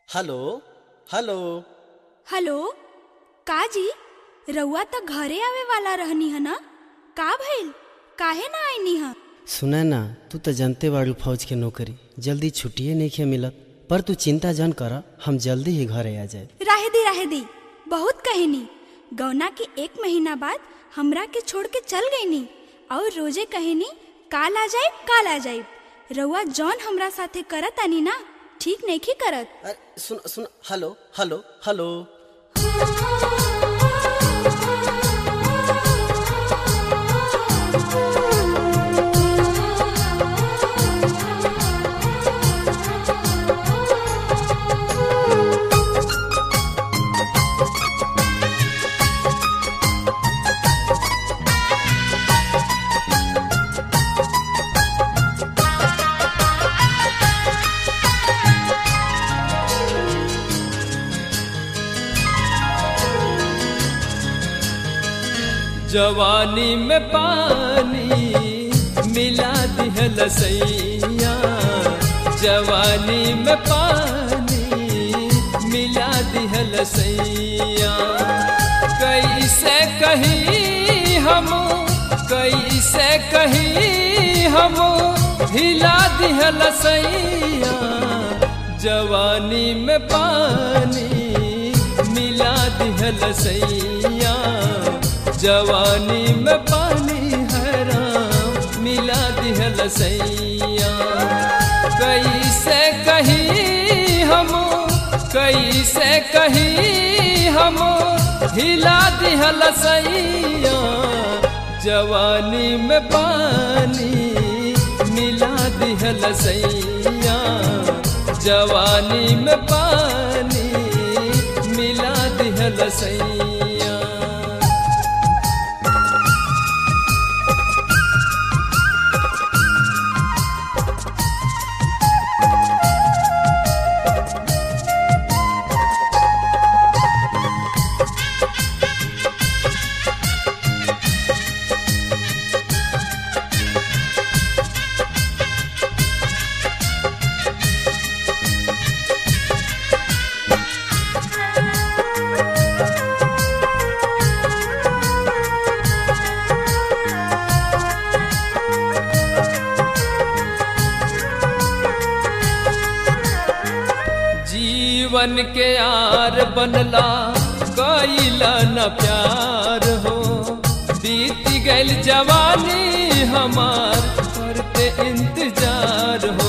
hello hello hello का जी रउआ त घरे आवे वाला रहनी है ना का भइल काहे ना आईनी है सुना ना तू तो जानते बाड़ू फौज के नौकरी जल्दी छुट्टिए नहीं खे मिलत पर तू चिंता जन कर हम जल्दी ही घरे आ जाए राहे दी राहे दी बहुत कहनी गौना के एक महीना बाद हमरा के छोड़ के चल गईनी और रोजे कहनी काल आ जाए काल आ जाए रउआ जौन हमरा साथे करत आनी ना ठीक नहीं करत अरे सुन सुन हेलो हेलो हेलो जवानी में पानी मिला दिहल सैया जवानी में पानी मिला दिहल सैया कैसे कहीं हम कैसे कहीं हम हिला दिहल सैया जवानी में पानी मिला दिहल सैया जवानी में पानी हराम मिला दिहल सैया कैसे कहीं हम कैसे कहीं हम हिला दिहल सैया जवानी में पानी मिला दिहल सैया जवानी में पानी मिला दिहल सैया जीवन के यार बनला कैला न प्यार हो बीत गल जवानी हमार करते इंतजार हो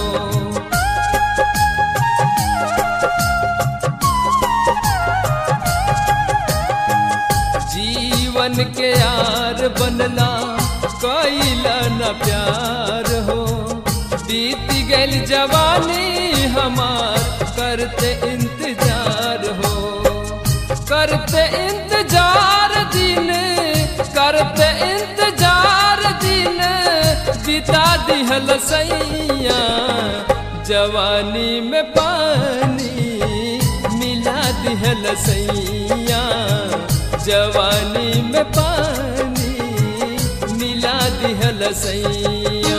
जीवन के यार बनला कैला न प्यार हो बीत गल जवानी हमार करते इंतजार हो करते इंतजार दिन करते इंतजार दिन बिता दिहल सैया जवानी में पानी मिला दिहल सैया जवानी में पानी मिला दिहल सैया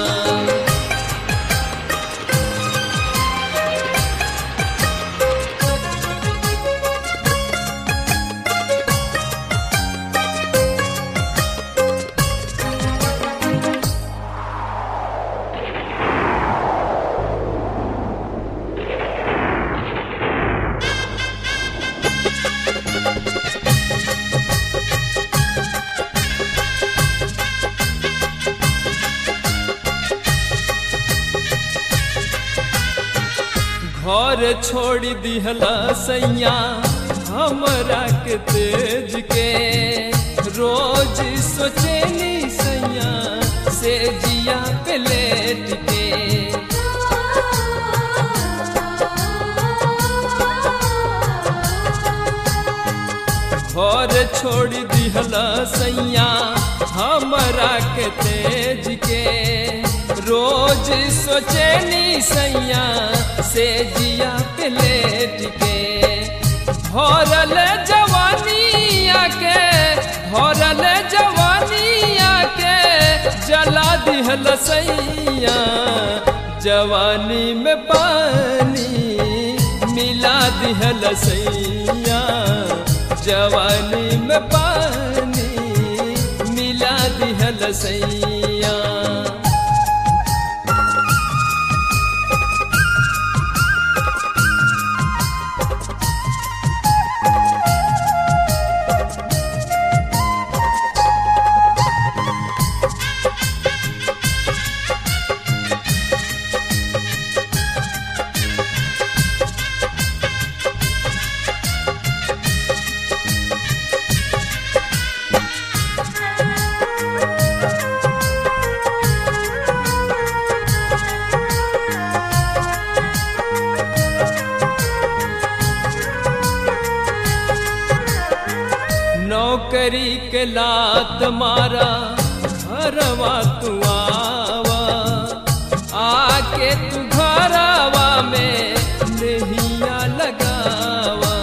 घर छोड़ दिहला सैया हमरा के तेज के रोज सोचेनी सैया से जिया पे लेट के घर छोड़ दिहला सैया हमरा के तेज के रोज सोचेनी सैया से जिया पे लेट के भरल जवानिया के भरल जवानिया के जला दिहल सैया जवानी में पानी मिला दिहल सैया जवानी में पानी मिला दिहल सैया नौकरी के लात मारा घरवा तू आवा आके तू घरवा में नहिया लगावा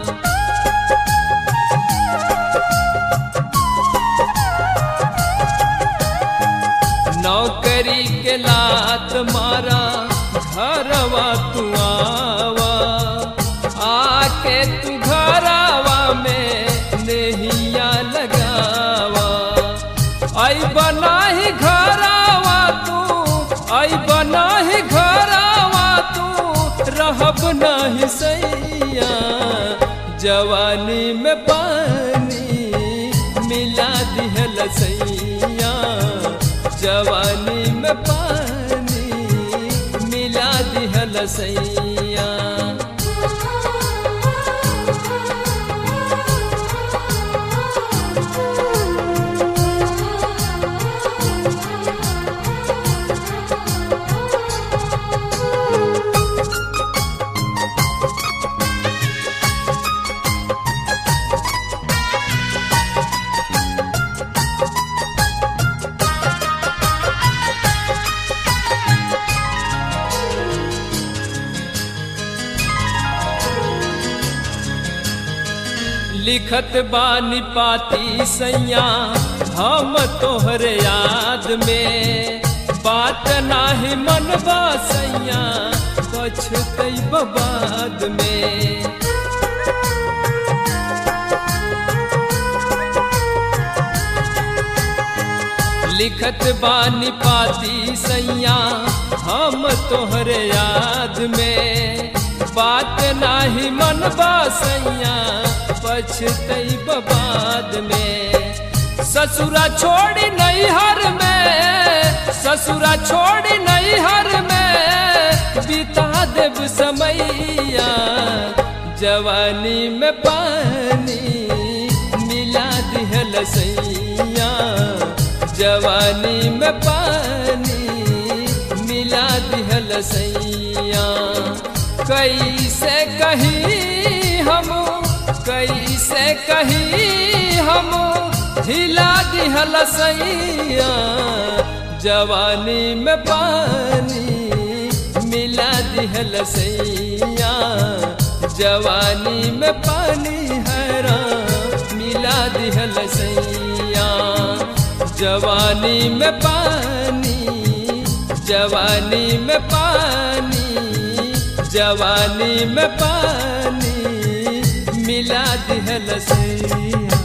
नौकरी के लात मारा घरवा तू आवा आके तू घरवा में नहिया लगावा आई बनाही घरवा तू आई बनाही घरवा तू रहब नाही सैया जवानी में पानी मिला दिहल सैया जवानी में पानी मिला दिहल सैया लिखत बानी पाती सैया हम तोहरे याद में बात नाही मन सैया पछतई बबाद में लिखत बानी पाती सैया हम तोहरे याद में बात नाही मन सैया पछतई बबाद में ससुरा छोड़ी नैहर में ससुरा छोड़ी नैहर में बिता देव समैया जवानी में पानी मिला दिहल सैया जवानी में पानी मिला दिहल सैया कैसे कही हम कैसे कही हम हिला दिहल सैया जवानी में पानी मिला दिहल सैया जवानी में पानी हरा मिला दिहल सैया जवानी में पानी जवानी में पानी जवानी में पानी मिला दिहल सैया